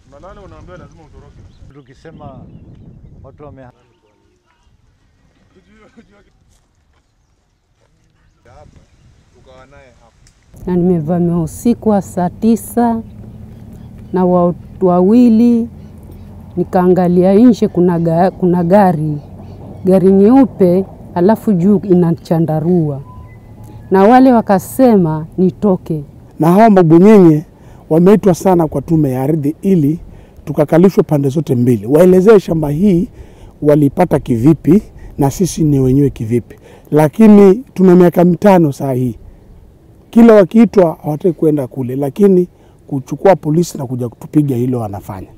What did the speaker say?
Unalala unaambiwa lazima utoroke. Tukisema watu wame Hapa tukawa naye hapa. na nimevamiwa usiku wa saa tisa na watu wawili, nikaangalia nje, kuna, ga, kuna gari gari nyeupe, alafu juu ina chandarua, na wale wakasema nitoke. na hawa mabwenyenye wameitwa sana kwa tume ya ardhi ili tukakalishwe pande zote mbili, waelezee shamba hii walipata kivipi na sisi ni wenyewe kivipi. Lakini tuna miaka mitano saa hii, kila wakiitwa hawataki kwenda kule, lakini kuchukua polisi na kuja kutupiga hilo wanafanya.